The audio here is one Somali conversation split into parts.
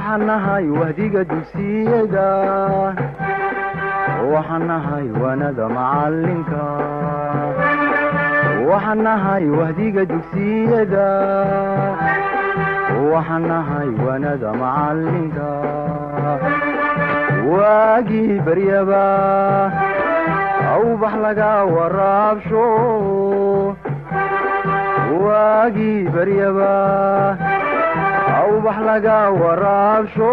waxaan nahay wahdiga dugsiyada waxaan nahay waanada macalinka waxaan nahay wahdiga dugsiyada waxaan nahay waanada macalinka waagii baryaba awbax laga waraabsho waagii baryaba awbax laga waraabsho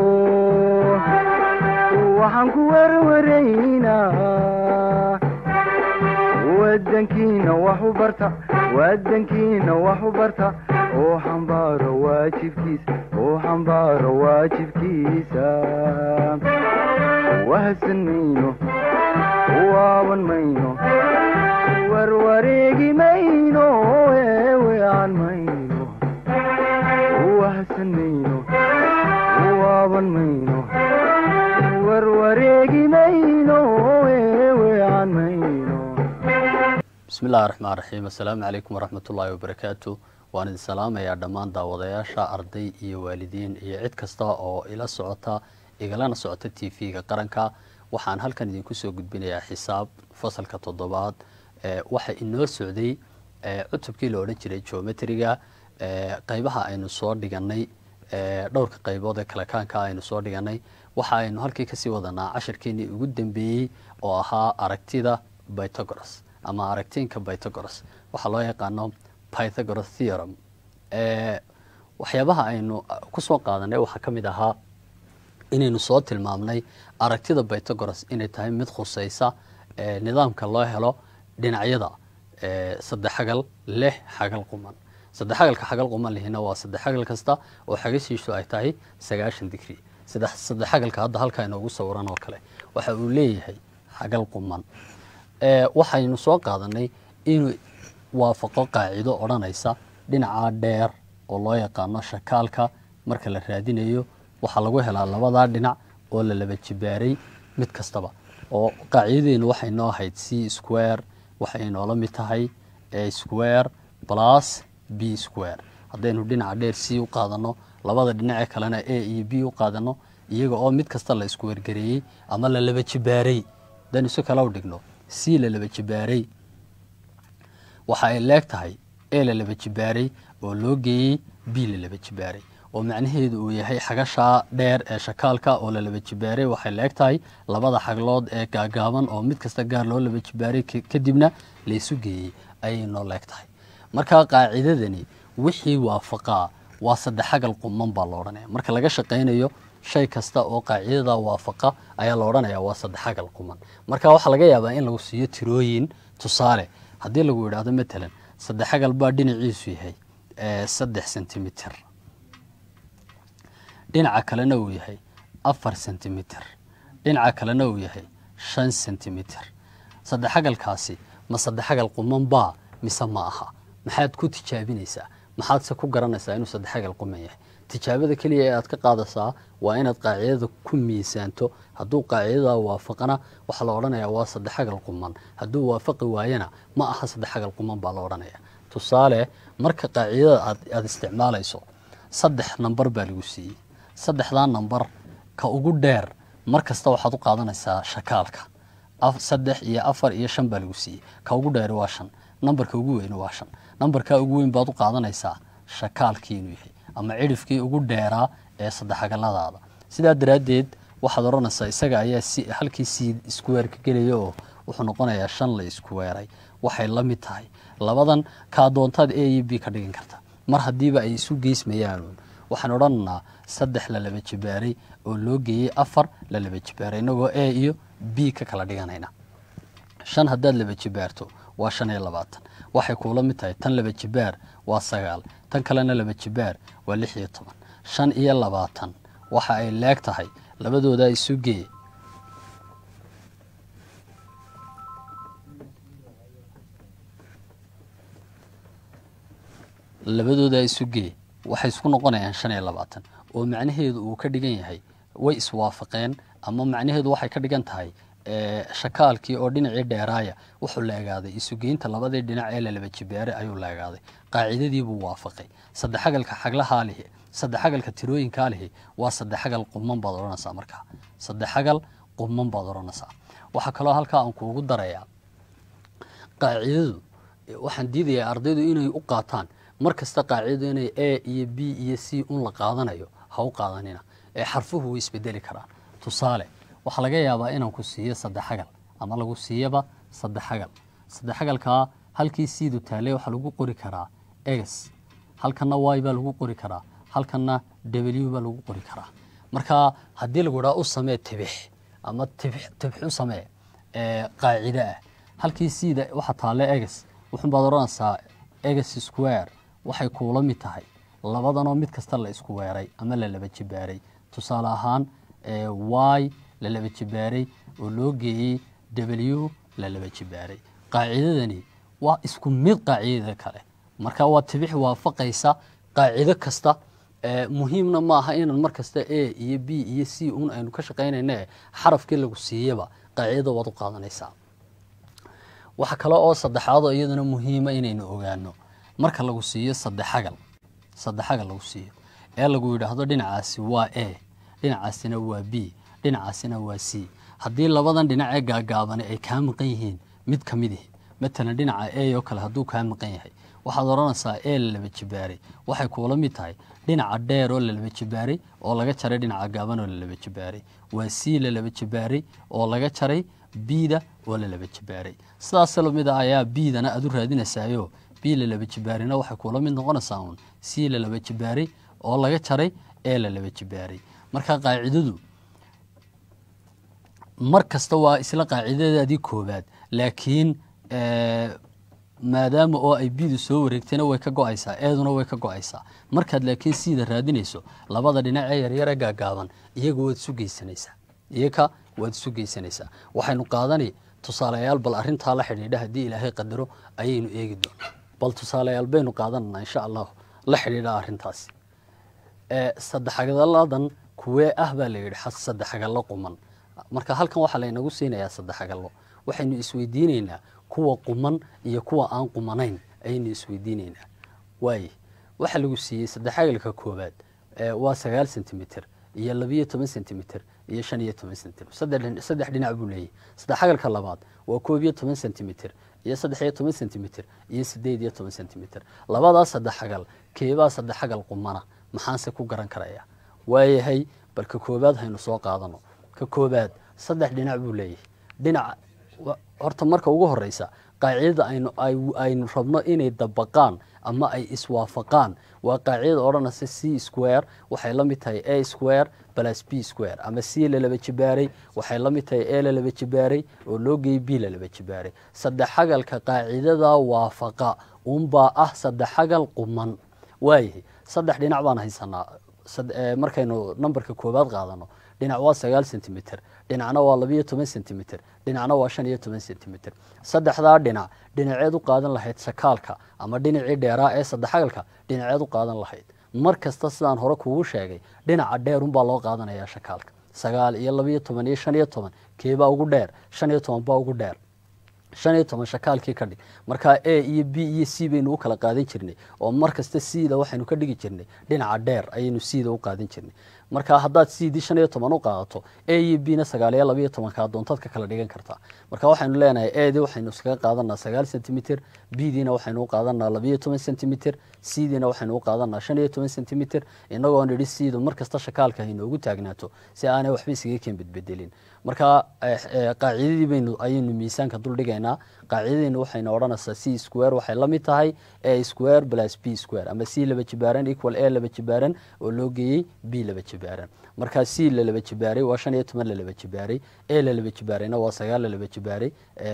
waxaan ku werwaraynaa wadankiina wax u barta wadankiina wax u barta oo xambaaro waajibkiisa oo xambaaro waajibkiisa wahadsan mayno waaban mayno warwareegi mayno eewean mayno wahadsan mayno waaban mayno warwareegi mayno eewean mayno bismi illahi raxmaan raxiim assalaamu calaykum waraxmat ullaahi wabarakaatu waan idin salaamayaa dhammaan daawadayaasha arday iyo waalidiin iyo cid kasta oo ila socota igalana socota t v-ga qaranka waxaan halkan idinku soo gudbinayaa xisaab fasalka toddobaad waxa inoo socday cutubkii la odhan jiray geometriga qeybaha aynu soo dhiganay dhowrka qaybood ee kalekaanka aynu soo dhiganay waxa aynu halkii kasii wadanaa cashirkeenii ugu dambeeyey oo ahaa aragtida bythogoras ama aragtiinka bythogoras waxaa loo yaqaano pythagoras theorem waxyaabaha aynu kusoo qaadanay waxaa ka mid ahaa inaynu soo tilmaamnay aragtida bythogoras inay tahay mid khuseysa nidaamka loo helo dhinacyada saddex xagal leh xagal quman saddex xagalka xagal quman lihina waa saddex xagal kasta oo xagashiisu ay tahay sagaashan digri saddex xagalka hadda halkaa inoogu sawiran oo kale waxa uu leeyahay xagal quman waxaynu soo qaadanay inuu waafaqo qaacido odhanaysa dhinaca dheer oo loo yaqaano shakaalka marka la raadinayo waxaa lagu helaa labadaa dhinac oo la laba jibaaray mid kastaba oo qaacidadeenu waxay noo ahayd c square waxay noola mid tahay a square plus b square haddaynu dhinaca dheer c u qaadano labada dhinacee kalena a iyo b u qaadano iyaga oo mid kasta la isku wergareeyey ama la laba jibaaray haddaynu si kale u dhigno c la laba jibaaray waxa ay leeg tahay a la laba jibaaray oo loo geeyey b la laba jibaaray oo macnaheedu uu yahay xagashaa dheer ee shakaalka oo la laba jibaaray waxay leeg tahay labada xaglood ee gaagaaban oo mid kasta gaar loo laba jibaaray kadibna laysu geeyey ayay noo leeg tahay marka qaacidadani wixii waafaqaa waa saddex xagal quman baa la odhanaya marka laga shaqaynayo shay kasta oo qaacidada waafaqa ayaa la odhanaya waa saddex xagal quman marka waxaa laga yaabaa in lagu siiyo tirooyin tusaale haddii lagu yidhaahdo matalan saddex xagal baa dhinaciisu yahay saddex centimitr dhinaca kalena uu yahay afar centimitr dhinaca kalena uu yahay shan centimitr saddex xagalkaasi ma saddex xagal quman baa mise ma aha maxaad ku tijaabinaysaa maxaadse ku garanaysaa inuu saddex xagal quman yahay tijaabada keliya ee aad ka qaadaysaa waa inaad qaacidada ku miisaanto hadduu qaacidada waafaqana waxaa la odhanayaa waa saddex xagal quman hadduu waafaqi waayana ma aha saddex xagal quman baa la odhanaya tusaale marka qaacidada aad isticmaalayso saddex namber baa lagu siiyey saddexdaa namber ka ugu dheer mar kasta waxaad u qaadanaysaa shakaalka saddex iyo afar iyo shan baa lagu siiyey ka ugu dheeri waa shan nambarka ugu weyni waa shan nambarkaa ugu weyn baad u qaadanaysaa shakaalkii inuu yahay ama cidhifkii ugu dheeraa ee saddexagaladaada sidaa daraaddeed waxaad odhanaysaa isaga ayaa halkii sii iskuweerka gelaya oo wuxuu noqonayaa shan la iskuweeray waxay la mid tahay labadan kaa doontaad a iyo b ka dhigan karta mar haddiiba ay isu geysmayaanuun waxaan odhanaynaa saddex la laba jibaaray oo loo geeyey afar la laba jibaaray inagoo a iyo b ka kala dhiganayna shan haddaad laba jibaarto waa shan iyo labaatan waxay kuula mid tahay tan laba jibaar waa sagaal tan kalena laba jibaar waa lix iyo toban shan iyo labaatan waxa ay leeg tahay labadooda isu gee labadooda isu gee waxay isku noqonayaan shan iyo labaatan oo macnaheedu uu ka dhigan yahay way iswaafaqeen ama macnaheedu waxay ka dhigan tahay shakaalkii oo dhinacii dheeraaya wuxuu leegaaday isugeynta labadii dhinac ee lalaba jibeere ayuu leegaaday qaacidadiibuu waafaqay saddexagalka xaglahaa lihi saddexagalka tirooyinkaa lihi waa saddexagal quman baad odhanaysaa markaa saddexagal quman baad odhanaysaa waxaa kaloo halkaa aan kuugu darayaa qaacidadu waxaan diidayaa ardaydu inay u qaataan mar kasta qaacidadu inay a iyo b iyo c un la qaadanayo ha u qaadanina ee xarfuhu way isbedeli karaan tusaale waxaa laga yaabaa inaan ku siiyo saddexagal ama lagu siiyaba saddexagal saddexagalkaa halkii siidu taale waxaa lagu qori karaa egs halkanna y baa lagu qori karaa halkanna w baa lagu qori karaa marka haddii lagu idhaa u samee tibix ama tibix u samee qaacide ah halkii siida waxaa taale egs wuxun baad odhanaysaa egs square waxay kuula mid tahay labadanoo mid kasta la isku weeray ama la laba jibaaray tusaale ahaan y la laba jibaaray oo loo geeyey w la laba jibaaray qaacidadani waa isku mid qaacidada kale marka waa tibix waafaqaysa qaacido kasta muhiimna maaha inaan mar kasta a iyo b iyo c un aynu ka shaqaynayne xarafkii lagu siiyaba qaacidada waad u qaadanaysaa waxa kale oo saddexaadoo iyaduna muhiima inaynu ogaano marka lagu siiyo saddexagal saddexagal lagu siiyo ee lagu yidhaahdo dhinacaasi waa a dhinacaasina waa b dhinacaasina waa c haddii labadan dhinac ee gaagaabani ay kaa maqan yihiin mid ka mid ihi matalan dhinaca a oo kale hadduu kaa maqan yahay waxaad odhanaysaa e la laba jibaaray waxay kuula mid tahay dhinaca dheer oo la laba jibaaray oo laga jaray dhinaca gaaban oo la laba jibaaray waa c la laba jibaaray oo laga jaray bida oo la laba jibaaray sidaas lamid a ayaa bidana aad u raadinaysaayo b la laba jibaarina waxay kuula mid noqonaysaa uun c la laba jibaaray oo laga jaray ee la laba jibaaray marka qaacidadu mar kasta waa isla qaacidadaadii koobaad laakiin maadaama oo ay bidu soo wareegtayna way ka go-aysaa eeduna way ka go-aysaa markaad laakiin siida raadinayso labada dhinac ee yaryare gaagaaban iyaga waad isu geysanaysaa iyaga waad isu geysanaysaa waxaynu qaadani tusaalayaal bal arintaa la xidhiidha haddii ilaahay qadaro ayaynu eegi doonaa bal tusaalayaal baynu qaadananaa insha allahu la xidhiidha arintaasi saddexagaladan kuwee ah baa la yidhi saddexagallo quman marka halkan waxaa laynagu siinayaa saddexagallo waxaynu isweydiinaynaa kuwa quman iyo kuwa aan qumanayn ayaynu isweydiinaynaa waaye waxaa lagu siiyey saddexagalka koowaad waa sagaal centimitr iyo labiyo toban centimitr iyo shan iyo toban centimitr saddex dhinac buu leeyahy saddexagalka labaad waa koob iyo toban centimitr iyo saddex iyo toban centimitr iyo sideed iyo toban centimitr labadaas saddexagal keebaa saddexagal qumana maxaanse ku garan karaya waayahay bal ka koobaad haynu soo qaadano ka koobaad saddex dhinac buu leeyahay dhinac horta marka ugu horeysa qaacidada aynu aynu rabno inay dabaqaan ama ay iswaafaqaan waa qaacidada odhanaysa c square waxay la mid tahay a square plus b square ama c lalaba jibaaray waxay la mid tahay a lalaba jibaaray oo loo geeyey b lalaba jibaaray saddexagalka qaacidada waafaqa unbaa ah saddexagal quman waayahay saddex dhinac baan haysanaa markaynu nambarka koobaad qaadano dhinac waa sagaal centimitr dhinacna waa labiyo toban centimitr dhinacna waa shan iyo toban centimitr saddexdaa dhinac dhinaceed u qaadan lahayd sakaalka ama dhinacii dheeraa ee saddexagalka dhinaceed u qaadan lahayd mar kasta sidaan hore kugu sheegay dhinaca dheerunbaa loo qaadanayaa shakaalka sagaal iyo labiyo toban iyo shan iyo toban keebaa ugu dheer shan iyo toban baa ugu dheer shan iyo toban shakaalkii ka dhig markaa a iyo b iyo c baynu u kala qaadan jirnay oo mar kasta cda waxaynu ka dhigi jirnay dhinaca dheer ayaynu cda u qaadan jirnay marka haddaad cdii shan iyo toban u qaadato a iyo b na sagaal iyo labayo tobankaa doontaad ka kala dhigan kartaa marka waxaynu leenahay adii waxaynu iskaga qaadanaa sagaal centimitr bdiina waxaynu u qaadanaa labayo toban centimitr cdiina waxaynu u qaadanaa shan iyo toban centimitr inagoo nidhi cdu mar kasta shakaalka haynoogu taagnaato si aanay waxba isaga keen bedbedelin marka qaacidadii baynu ayaynu miisaanka duldhigaynaa qaacidadiina waxaynu odhanaysaa c square waxay la mid tahay a square plus b square ama c laba jibaaran equal a laba jibaaran oo loo geeyey b laba jibaaran markaa c la laba jibaaray waa shan iyo toban la laba jibaaray a la laba jibaarayna waa sagaal la laba jibaaray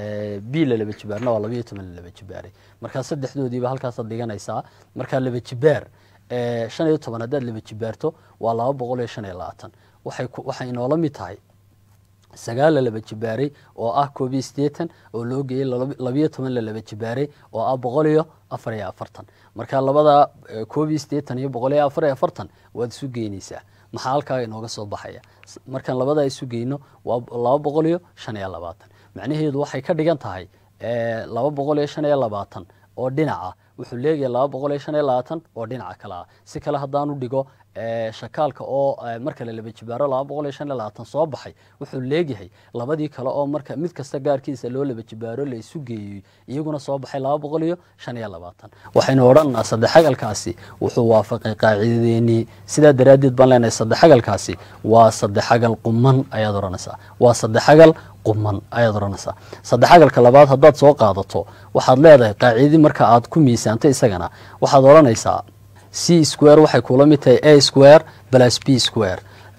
b la laba jibaarna waa labayo toban la laba jibaaray markaa saddexdoodiiba halkaasaad dhiganaysaa markaa laba jibaar shan iyo toban haddaad laba jibaarto waa laba boqol iyo shan iyo labaatan waxay waxay inoola mid tahay sagaal la laba jibaaray oo ah koob iyo siddeetan oo loo geeyey labiyo toban la laba jibaaray oo ah boqol iyo afar iyo afartan marka labada koob iyo siddeetan iyo boqol iyo afar iyo afartan waad isu geynaysaa maxaa halkaa inooga soo baxaya markaan labadaa isu geyno waa laba boqol iyo shan iyo labaatan macnaheedu waxay ka dhigan tahay laba boqol iyo shan iyo labaatan oo dhinaca wuxuu leeyahay laba boqol iyo shan iyo labaatan oo dhinaca kale ah si kale haddaanu dhigo shakaalka oo marka la laba jibaaro laba boqol iyo shan iyo labaatan soo baxay wuxuu leegyahay labadii kale oo marka mid kasta gaarkiisa loo laba jibaaro la isu geeyey iyaguna soo baxay laba boqol iyo shan iyo labaatan waxaynu odhanaa saddexagalkaasi wuxuu waafaqay qaacidadeenii sidaa daraaddeed baan leenahay saddexagalkaasi waa saddexagal quman ayaad odhanaysaa waa saddexagal quman ayaad odhanaysaa saddexagalka labaad haddaad soo qaadato waxaad leedahay qaacidadii marka aad ku miisaanto isagana waxaad odhanaysaa c square waxay kula mid tahay a square plus b square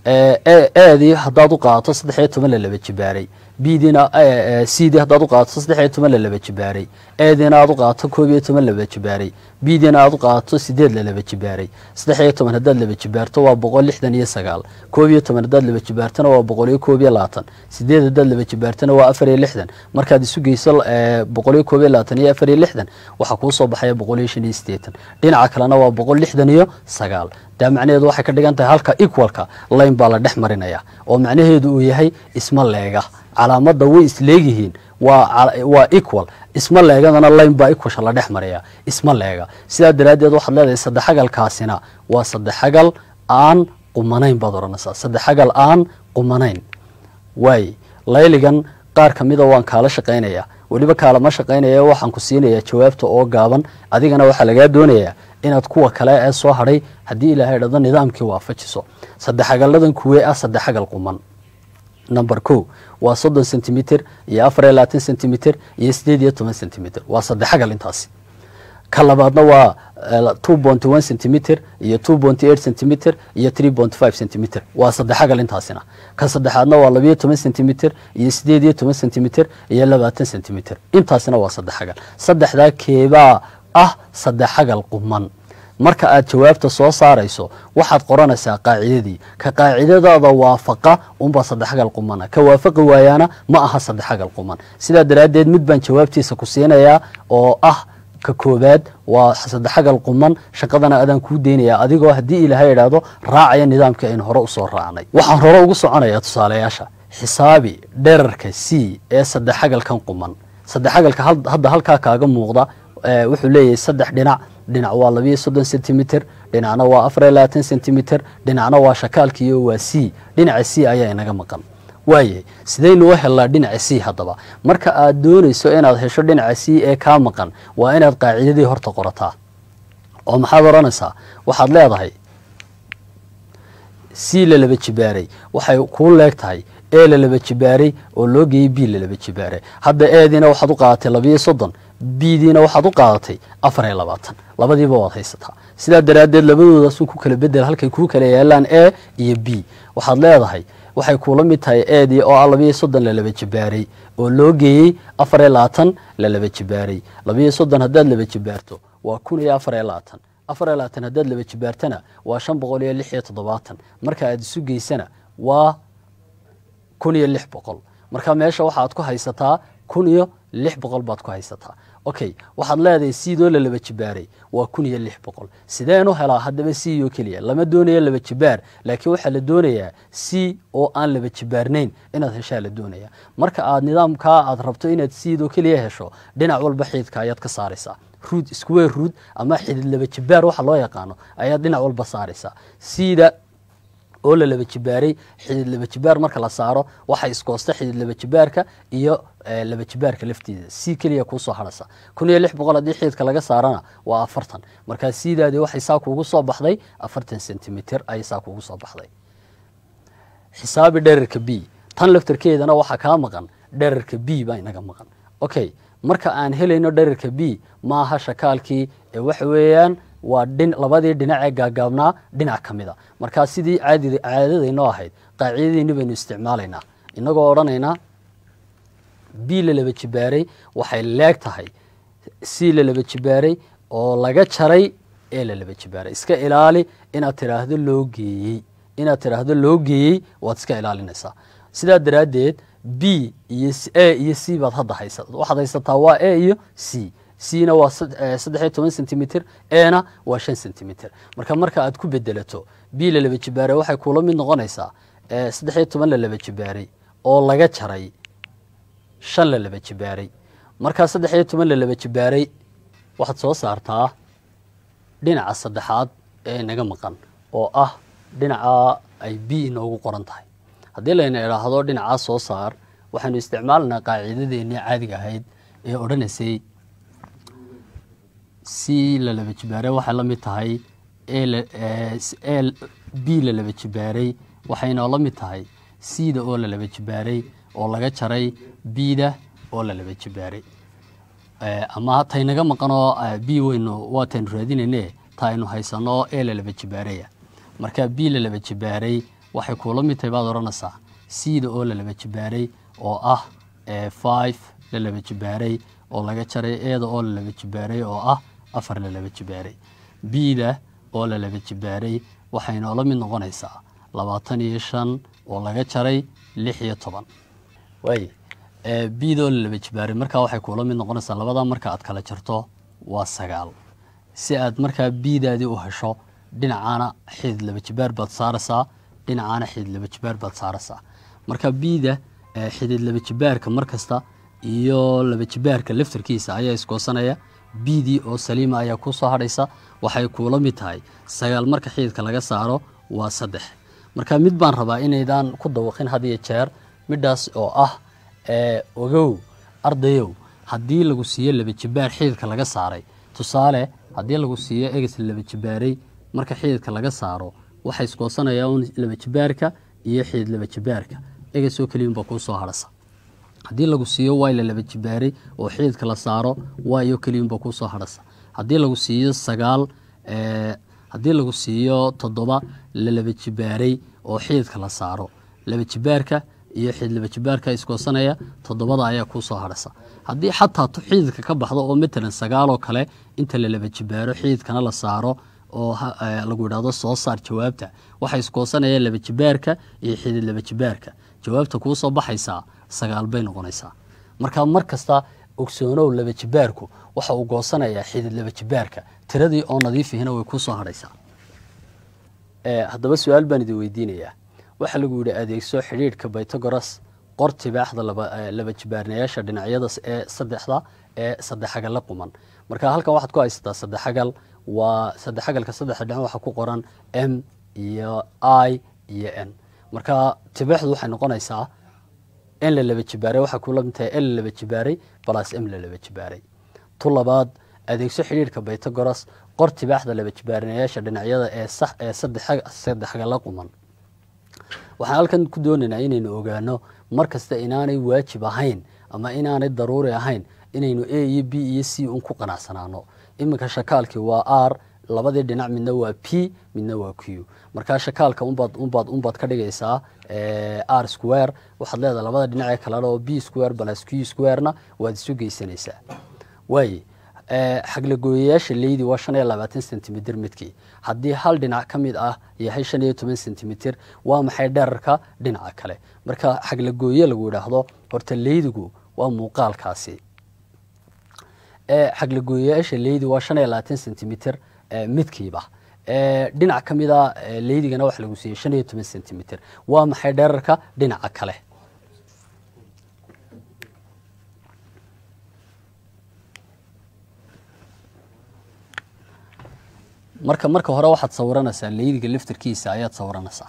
eedii haddaad u qaadato saddex iyo toban la laba jibaaray bdiina cdii haddaad u qaadato saddex iyo toban la laba jibaaray eediina aad u qaadato koob iyo toban laba jibaaray bdiina aad u qaadato sideed la laba jibaaray saddex iyo toban haddaad laba jibaarto waa boqol lixdan iyo sagaal koob iyo toban haddaad laba jibaartona waa boqol iyo koob iyo labaatan sideed haddaad laba jibaartona waa afar iyo lixdan markaad isu geyso boqol iyo koob iyo labaatan iyo afar iyo lixdan waxaa kuu soo baxaya boqol iyo shan iyo sideetan dhinaca kalena waa boqol lixdan iyo sagaal daa macnaheedu waxay ka dhigan tahay halka equalka layn baa la dhex marinaya oo macnaheedu uu yahay isma leega calaamadda way isleegyihiin waa equal isma leegadana layn baa equalsha la dhex maraya isma leega sidaa daraaddeed waxaad leedahay saddexagalkaasina waa saddexagal aan qumanayn baad odhanaysaa saddexagal aan qumanayn waay layligan qaar ka mida waan kaala shaqaynaya weliba kaalama shaqaynaya waxaan ku siinayaa jawaabta oo gaaban adigana waxaa lagaa doonayaa inaad kuwa kale ee soo hadhay haddii ilaahay dhado nidaamkii waafajiso saddexagaladan kuwee ah saddexagal quman number ko waa soddon centimeter iyo afar iyo labaatan centimeter iyo sideed iyo toban centimeter waa saddexagal intaasi ka labaadna waa two ponty one centimeter iyo two ponty eight centimeter iyo three ponty five centimeter waa saddexagal intaasina ka saddexaadna waa labayo toban centimeter iyo sideed iyo toban centimeter iyo labaatan centimeter intaasina waa saddexagal saddexdaa keebaa ah saddexagal quman marka aad jawaabta soo saarayso waxaad qoranaysaa qaacidadii ka qaacidadaada waafaqa unbaa saddexagal qumana ka waafaqi waayaana ma aha saddexagal quman sidaa daraaddeed mid baan jawaabtiisa ku siinayaa oo ah ka koobaad waa saddexagal quman shaqadana adaan kuu deynayaa adigoo haddii ilaahay idhaahdo raacaya nidaamkii aynu hore usoo raacnay waxaan hore ugu soconayaa tusaalayaasha xisaabi dherarka c ee saddexagalkan quman saddexagalka hadda halkaa kaaga muuqda wuxuu leeyahay saddex dhinac dhinac waa labayo soddon centimeter dhinacna waa afar iyo labaatan centimeter dhinacna waa shakaalkiiyo waa c dhinaca c ayaa inaga maqan waayahay sidaynu u helnaa dhinaca c haddaba marka aad doonayso inaad hesho dhinaca c ee kaa maqan waa inaad qaacidadii horta qorataa oo maxaad odhanaysaa waxaad leedahay c la laba jibaaray waxay kuu leeg tahay e la laba jibaaray oo loo geeyey b la laba jibaaray hadda eediina waxaad u qaadatay labayo soddon bdiina waxaad u qaadatay afar iyo labaatan labadiiba waad haysataa sidaa daraaddeed labadoodaasuu ku kala bedel halkay kuu kala yaalaan e iyo b waxaad leedahay waxay kuula mid tahay eedii oo ah labayo soddon la laba jibaaray oo loo geeyey afar iyo labaatan la laba jibaaray labayo soddon haddaad laba jibaarto waa kun iyo afar iyo labaatan afar iyo labaatan haddaad laba jibaartana waa shan boqol iyo lix iyo toddobaatan marka aad isu geysana waa kun iyo lix boqol marka meesha waxaad ku haysataa kun iyo lix boqol baad ku haysataa okay waxaad leedahay sidoo la laba jibaaray waa kun iyo lix boqol sideen u helaa haddaba c oo keliya lama doonayo laba jibaar laakiin waxaa la doonayaa c oo aan laba jibaarnayn inaad heshaa la doonaya marka aad nidaamkaa aad rabto inaad sidoo keliya hesho dhinac walba xiidka ayaad ka saaraysaa ruud square ruud ama xidid laba jibaar waxa loo yaqaano ayaad dhinac walba saaraysaa sida oo la laba jibaaray xidid laba jibaar marka la saaro waxay iskoosta xidid laba jibaarka iyo laba jibaarka laftiisa si keliya kuusoo hadhasa kun iyo lix boqol haddii xididka laga saarana waa afartan markaa siidaadii waxay saa kuugu soo baxday afartan centimeter ayay saa kuugu soo baxday xisaabi dherarka b tan laftarkeedana waxaa kaa maqan dherarka b baa inaga maqan okay marka aan helayno dherarka b maaha shakaalkii ee waxa weeyaan waa labadii dhinac ee gaagaabnaa dhinac ka mid a markaa sidii caadadaynoo ahayd qaacidadiini baynu isticmaalaynaa inagoo odhanaynaa b la laba jibaaray waxay leeg tahay c la laba jibaaray oo laga jaray ee la laba jibaaray iska ilaali inaad tidhaahdo loo geeyey inaad tidhaahdo loo geeyey waad iska ilaalinaysaa sidaa daraaddeed b iyo a iyo c baad hadda haysa waxaad haysataa waa a iyo c cna waa saddex iyo toban centimitr ena waa shan centimitr marka marka aad ku bedelato b la laba jibaaray waxay kula mid noqonaysaa saddex iyo toban la laba jibaaray oo laga jaray shan la laba jibaaray markaa saddex iyo toban la laba jibaaray waxaad soo saartaa dhinaca saddexaad ee inaga maqan oo ah dhinaca ay b inoogu qoran tahay haddii layna idhaahdo dhinacaa soo saar waxaynu isticmaalanaa qaaciidadeennii caadiga ahayd ee odhanaysay c la laba jibaaray waxay la mid tahay b la laba jibaaray waxaynoo la mid tahay cda oo la laba jibaaray oo laga jaray bda oo la laba jibaaray ama taynaga maqanoo b weynu waataynu raadinayne ta aynu haysano ee la laba jibaaraya marka b la laba jibaaray waxay kuula mid tahay baad odhanaysaa cda oo la laba jibaaray oo ah five la laba jibaaray oo laga jaray eeda oo la laba jibaaray oo ah afar la laba jibaaray bda oo la laba jibaaray waxay noola mid noqonaysaa labaatan iyo shan oo laga jaray lix iyo toban waay bda oo la laba jibaaray markaa waxay kuula mid noqonaysaa labadaa marka aad kala jarto waa sagaal si aad markaa biidaadii u hesho dhinacaana xidid laba jibaar baad saaraysaa dhinacaana xidid laba jibaar baad saaraysaa marka biida xidid laba jibaarka mar kasta iyo laba jibaarka laftarkiisa ayaa iskoosanaya biidii oo saliima ayaa kuu soo hadhaysa waxay kuula mid tahay sagaal marka xididka laga saaro waa saddex marka mid baan rabaa inaydaan ku dawaqin had iyo jeer midhaas oo ah ogow ardayow haddii lagu siiyo laba jibaar xididka laga saaray tusaale haddii lagu siiyo eges laba jibaaray marka xididka laga saaro waxay iskoosanayaan un laba jibaarka iyo xidid laba jibaarka egesoo keliyunbaa kuu soo hadhasa haddii lagu siiyo way la laba jibaaray oo xididka la saaro wayo keliyunbaa kuu soo hadhasa haddii lagu siiyo sagaal haddii lagu siiyo toddoba la laba jibaaray oo xididka la saaro laba jibaarka iyo xidid laba jibaarka iskoosanaya toddobada ayaa kuu soo hadhasa haddii xataa xididka ka baxdo oo matalan sagaaloo kale inta la laba jibaaro xididkana la saaro oo lagu idhahdo soo saar jawaabta waxay iskoosanayaan laba jibaarka iyo xidid laba jibaarka jawaabta kuu soo baxaysaa sagaal bay noqonaysaa marka mar kasta ogsoonow laba jibaarku waxa uu goosanayaa xidid laba jibaarka tiradii oo nadiifihina way kuu soo hadhaysaa haddaba su-aal baan idin weydiinayaa waxaa lagu yidhi adeegso xidhiidhka bytogoras qor tibaaxda laba jibaarnayaasha dhinacyada ee saddexda ee saddexagalla quman marka halkan waxaad ku haysataa saddexagal waa saddexagalka saddexda dhinac waxaa ku qoran m iyo i iyo n marka tibaaxdu waxay noqonaysaa n la laba jibaaray waxaa kula mid tahay n la laba jibaaray balas m la laba jibaaray tu labaad adeegso xidhiidhka bytogoras qor tibaaxda laba jibaarnayaasha dhinacyada ee sax ee saddexagalla quman waxaan halkan ku doonaynaa inaynu ogaano mar kasta inaanay waajib ahayn ama inaanay daruuri ahayn inaynu a iyo b iyo c un ku qanacsanaano iminka shakaalkii waa r labadii dhinac midna waa p midna waa q markaa shakaalka unbaad unbaad unbaad ka dhigaysaa r square waxaad leedahay labada dhinac ee kalena oo b square balas q squarena waad isu geysanaysaa waaye xaglagooyayaasha leydi waa shan iyo labaatan centimitr midkii haddii hal dhinac ka mid ah yahay shan iyo toban centimitr waa maxay dherarka dhinaca kale marka xaglagooye lagu idhaahdo horta leydigu waa muuqaalkaasi xaglagooyayaasha leydi waa shan iyo labaatan centimitr midkiiba dhinac ka mida leydigana waxa lagu siiyey shan iyo toban centimitr waa maxay dherarka dhinaca kale marka marka hore waxaad sawiranaysaa leydiga laftarkiisa ayaad sawiranaysaa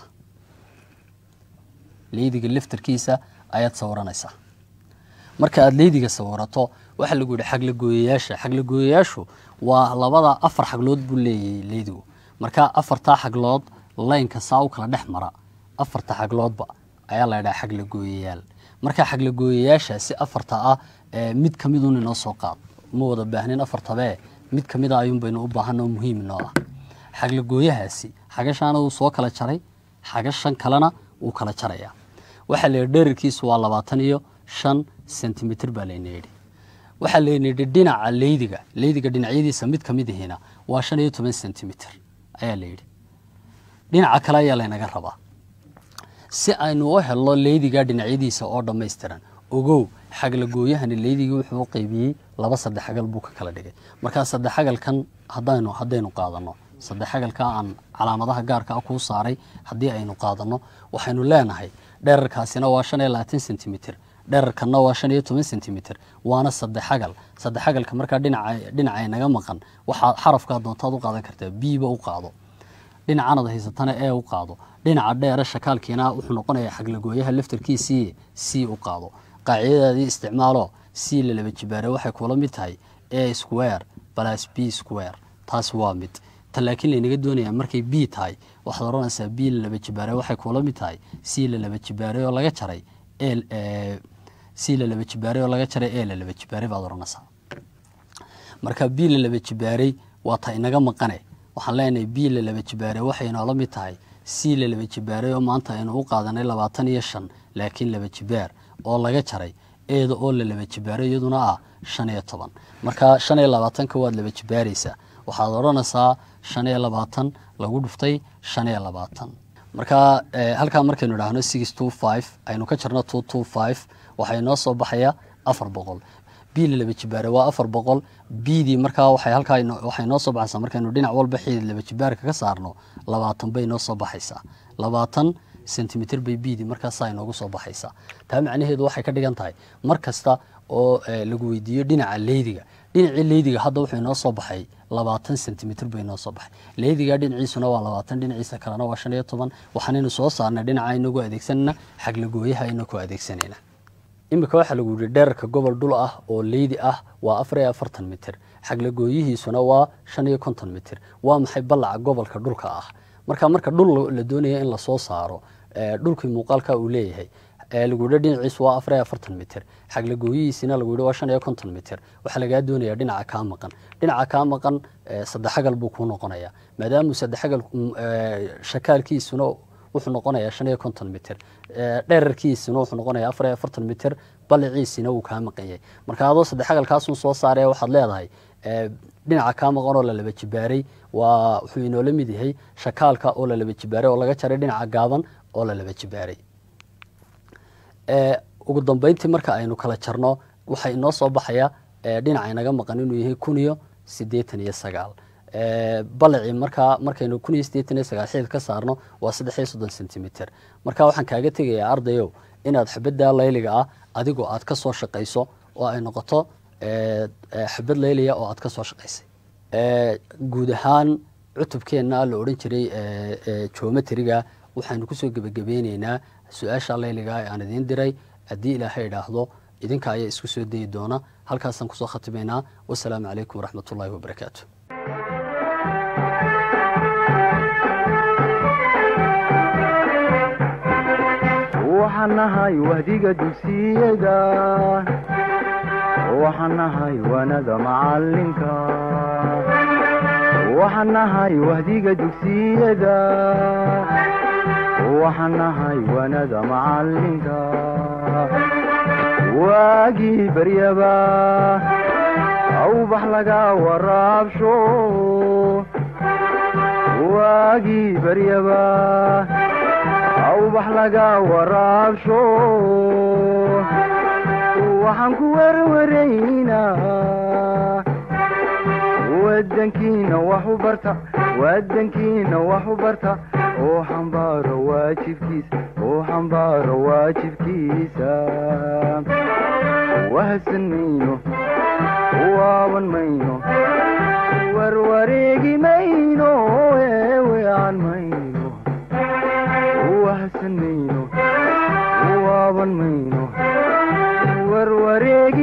leydiga laftarkiisa ayaad sawiranaysaa marka aada leydiga sawirato waxaa lagu yihi xaglagooyayaasha xaglagooyayaashu waa labada afar xaglood buu leeyahay leydigu marka afartaa xaglood laynka saa u kala dhex mara afarta xagloodba ayaa la ydhaha xaglagooyayaal marka xaglagooyayaashaasi afarta ah mid kamidun inoo soo qaad ma wada baahnin afartabee mid kamid a ayuun baynu u baahan oo muhiim inoo ah xaglagooyahaasi xagashaana wuu soo kala jaray xagashan kalena wuu kala jarayaa waxaa la yidhi dherarkiisu waa labaatan iyo shan centimitr baa layna yidhi waxaa layna yidhi dhinaca leydiga leydiga dhinacyadiisa mid kamid ihina waa shan iyo toban centimitr ayaa la yidhi dhinaca kale ayaa laynaga rabaa si aynu u helno leydiga dhinacyadiisa oo dhammaystiran ogow xaglagooyahani leydigii wuxuu u qaybiyey laba saddexagal buu ka kala dhigay markaa saddexagalkan hadaynu haddaynu qaadano saddexagalka aan calaamadaha gaarka ah kuu saaray haddii aynu qaadano waxaynu leenahay dherarkaasina waa shan iyo labaatan centimitr dherarkanna waa shan iyo toban centimitr waana saddexagal saddexagalka markaa dhinaca dhinaca naga maqan waxaa xarafkaa doontaad u qaadan kartaa biiba u qaado dhinacanad haysatana ee u qaado dhinaca dheere shakaalkiina wuxuu noqonayaa xaglagooyaha laftarkiisii c u qaado qaacidadaadii isticmaalo c la laba jibaare waxay kula mid tahay a square plus b square taas waa mid ta laakiin laynaga doonayaa markay b tahay waxaad odhanaysaa b la laba jibaare waxay kula mid tahay c la laba jibaare oo laga jaray c la laba jibaare oo laga jaray e la laba jibaare baad odhanaysaa marka b la laba jibaaray waa ta inaga maqane waxaan leenahay b la laba jibaare waxay inoola mid tahay c la laba jibaaray oo maanta aynu u qaadanay labaatan iyo shan laakiin laba jibaar oo laga jaray eeda oo la laba jibaaray iyaduna ah shan iyo toban marka shan iyo labaatanka waad laba jibaaraysaa waxaad odhanaysaa shan iyo labaatan lagu dhuftay shan iyo labaatan marka halkaa markaynu idhaahno six two five aynu ka jarno two two five waxaa inoo soo baxaya afar boqol b la laba jibaare waa afar boqol bdii markaa waxay halkaa waxay noo soo baxaysaa markaynu dhinac walba xidid laba jibaarka ka saarno labaatan bay noo soo baxaysaa labaatan centimitr bay bdii markaasaa inoogu soo baxaysaa taa macnaheedu waxay ka dhigan tahay mar kasta oo lagu weydiiyo dhinaca leydiga dhinacii leydiga hadda wuxuu inoo soo baxay labaatan centimitr bay inoo soo baxay leydiga dhinaciisuna waa labaatan dhinaciisa kalena waa shan iyo toban waxaanaynu soo saarnay dhinaca inagu adeegsanana xaglagooyaha aynu ku adeegsanayna imika waxaa lagu yihi dherarka gobol dhul ah oo leydi ah waa afar iyo afartan mitir xaglagooyihiisuna waa shan iyo konton mitir waa maxay ballaca gobolka dhulka ah marka marka dhul la doonaya in lasoo saaro dhulkii muuqaalka uu leeyahay lagu yihi dhinaciisu waa afar iyo afartan mitir xaglagooyihiisina lagu yihi waa shan iyo konton mitir waxaa lagaa doonaya dhinaca kaa maqan dhinaca kaa maqan saddexagal buu kuu noqonaya maadaamuu saddexagal shakaalkiisuna wuxuu noqonayaa shan iyo konton mitir dherarkiisina wuxuu noqonayaa afar iyo afartan mitir baliciisina wuu kaa maqan yahay marka adoo saddexagalkaasun soo saaraya waxaad leedahay dhinaca kaa maqan oo la laba jibaaray waa wuxuu inoola mid yahay shakaalka oo la laba jibaaray oo laga jaray dhinaca gaaban oo la laba jibaaray ugu dambeyntii marka aynu kala jarno waxaa inoo soo baxaya dhinaca inaga maqan inuu yahay kun iyo siddeetan iyo sagaal balacii markaa markaynu kun iyo siddeetan iyo sagaal xidid ka saarno waa saddex iyo soddon centimitr marka waxaan kaaga tegayaa ardayow inaad xabadda layliga ah adigoo aad ka soo shaqayso oo ay noqoto xabad layliya oo aad ka soo shaqaysay guud ahaan cutubkeenna la odhan jiray geometriga waxaanu kusoo gebagabeyneynaa su-aasha layliga ee aan idiin diray haddii ilaahay idhaahdo idinka ayaa isku soo dayi doona halkaasaan kusoo khatimaynaa wasalaamu calaykum waraxmat ullahi wabarakaatu waxaan nahay wahdiga dugsiyada waxaan nahay wanada macalinka waxaan nahay wahdiga dugsiyada waxaan nahay wanada macalinka waagii baryaba awbax laga waraabsho waagii baryaba awbax laga waraabsho waxaan ku werwaraynaa wadankiina wax u barta wadankiina wax u barta oo xambaaro waajibkiisa oo xambaaro waajibkiisa wahsan mayno waaban mayno warwareegi mayno eewean mayno wahsan mayno waaban mayno warwareegi